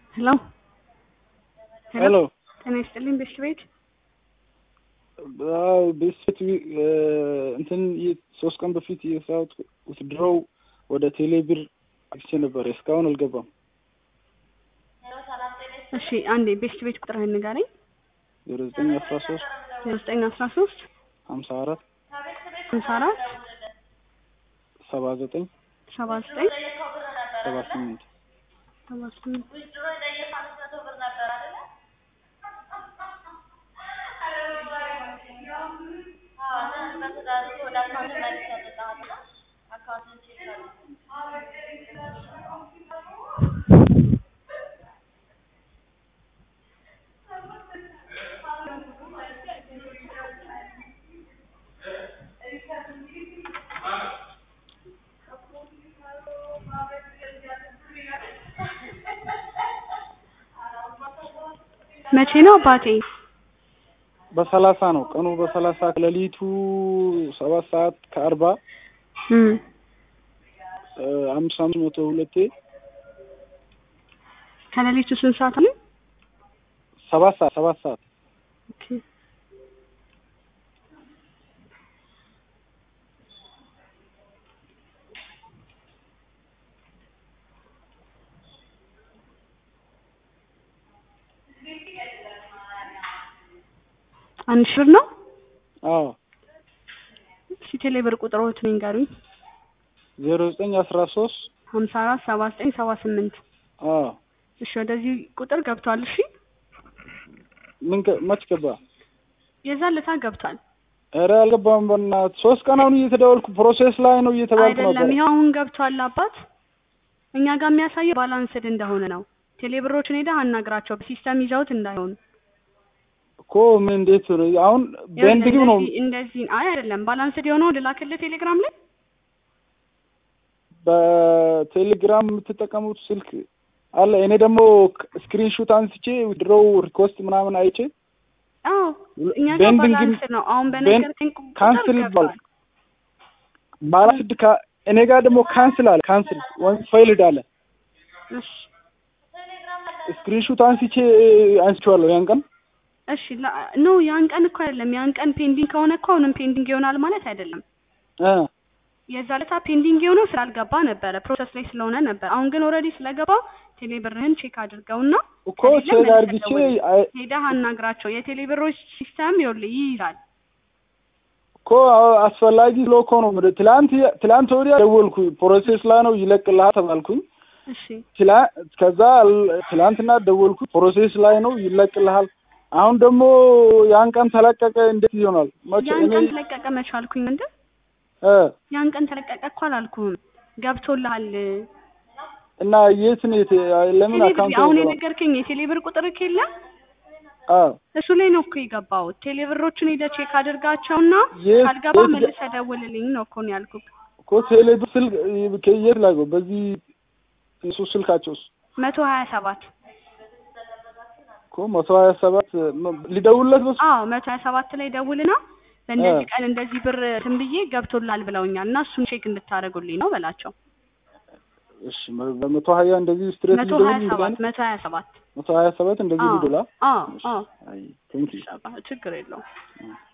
ሄሎ ሄሎ ጤና ይስጥልኝ ቤት ቤት አዎ ቤት እንትን ሶስት ቀን በፊት የሰራሁት ውትድሮው ወደ ቴሌ ብር አግቼ ነበር። እስካሁን አልገባም። እሺ አንዴ ቤት ቤት ቁጥርህን ንገረኝ። ዜሮ ዘጠኝ አስራ ሶስት ዜሮ ዘጠኝ አስራ ሶስት ሀምሳ አራት ሀምሳ አራት ሰባ ዘጠኝ ሰባ ዘጠኝ ሰባ ስምንት ሰባ ስምንት መቼ ነው አባቴ? በሰላሳ ነው ቀኑ በሰላሳ ከሌሊቱ ሰባት ሰዓት ከአርባ እም አምስት አምስት መቶ ሁለቴ ከሌሊቱ ስንት ሰዓት ነው? ሰባት ሰዓት ሰባት ሰዓት ኦኬ አንድ ሺህ ብር ነው? አዎ እሺ ቴሌ ብር ቁጥሮት ንገሩኝ። ዜሮ ዘጠኝ አስራ ሶስት ሀምሳ አራት ሰባ ዘጠኝ ሰባ ስምንት አዎ እሺ ወደዚህ ቁጥር ገብቷል። እሺ ምን ገ- መች ገባ? የዛን ለታ ገብቷል ኧረ አልገባም። በእናትህ ሶስት ቀን አሁን እየተደወልኩ ፕሮሴስ ላይ ነው እየተባልኩ አይደለም። ነበር። ይኸው አሁን ገብቷል አባት። እኛ ጋር የሚያሳየው ባላንስድ እንደሆነ ነው። ቴሌ ብሮችን ሄደህ አናግራቸው በሲስተም ይዘውት እንዳይሆን እኮ ምን እንዴት ነው አሁን ቤንዲንግ ነው እንደዚህ እንደዚህ አይ አይደለም ባላንስድ የሆነው ልላክልህ ቴሌግራም ላይ በቴሌግራም የምትጠቀሙት ስልክ አለ። እኔ ደግሞ ስክሪንሹት አንስቼ ድሮው ሪኮስት ምናምን አይቼ አዎ እኛ ጋር ቤንዲንግ ባላንስድ ነው። አሁን በነገርከኝ ቁጥር ካንስል ገብቷል። ይባላል። ባላንስድ ካ- እኔ ጋር ደግሞ ካንስል አለ ካንስል ወይም ፋይልድ አለ። እሺ ስክሪንሹት አንስቼ አንስቼዋለሁ ያን ቀን እሺ ላ- ኖ ያን ቀን እኮ አይደለም። ያን ቀን ፔንዲንግ ከሆነ እኮ አሁንም ፔንዲንግ ይሆናል ማለት አይደለም። እ የዛ ለታ ፔንዲንግ የሆነው ስላልገባ ነበረ ፕሮሰስ ላይ ስለሆነ ነበር። አሁን ግን ኦልሬዲ ስለገባ ቴሌ ብርህን ቼክ አድርገውና እኮ ከሌለ ቼክ መልሰህ አድርግቼ ደውል። አይ- ሄደህ አናግራቸው። የቴሌ ብሮች ሲስተም ይኸውልህ ይይዛል። እኮ አስፈላጊ ስለ እኮ ነው የምልህ። ትላንት ትላንት ወዲያ ደወልኩ ፕሮሴስ ላይ ነው ይለቅልሃል ተባልኩኝ። እሺ ትላ- ከዛ ል- ትላንትና ደወልኩ ፕሮሴስ ላይ ነው ይለቅልሃል። አሁን ደግሞ ያን ቀን ተለቀቀ። እንዴት ይሆናል? መቼ ያን እኔ ቀን ተለቀቀ መች አልኩኝ? ምንድን እ ያን ቀን ተለቀቀ እኮ አላልኩህም። ገብቶልሃል። እና የት ነው የት ለምን ቴሌ ብር አካውንት አሁን አይገባም? የነገርከኝ የቴሌ ብር ቁጥር የለ አዎ እሱ ላይ ነው እኮ የገባው። ቴሌ ብሮችን ሄደህ ቼክ አድርጋቸውና የት- ካልገባ የት- መልሰህ ደውልልኝ ነው እኮ ነው ያልኩህ። እኮ ቴሌ ብር ስልክ ከየት ላገው? በዚህ እሱ ስልካቸውስ መቶ ሀያ ሰባት እኮ መቶ ሀያ ሰባት ሊደውልለት በሱ አዎ መቶ ሀያ ሰባት ላይ ደውልና በእንደዚህ ቀን እንደዚህ ብር እንትን ብዬ ገብቶላል ብለውኛል እና እሱን ቼክ እንድታደርጉልኝ ነው በላቸው። እሺ በመቶ ሀያ እንደዚህ ስትሬት መቶ ሀያ ሰባት መቶ ሀያ ሰባት መቶ ሀያ ሰባት እንደዚህ አዎ ሊዶላ አዎ አዎ አይ ቴንክ ዩ ችግር የለውም።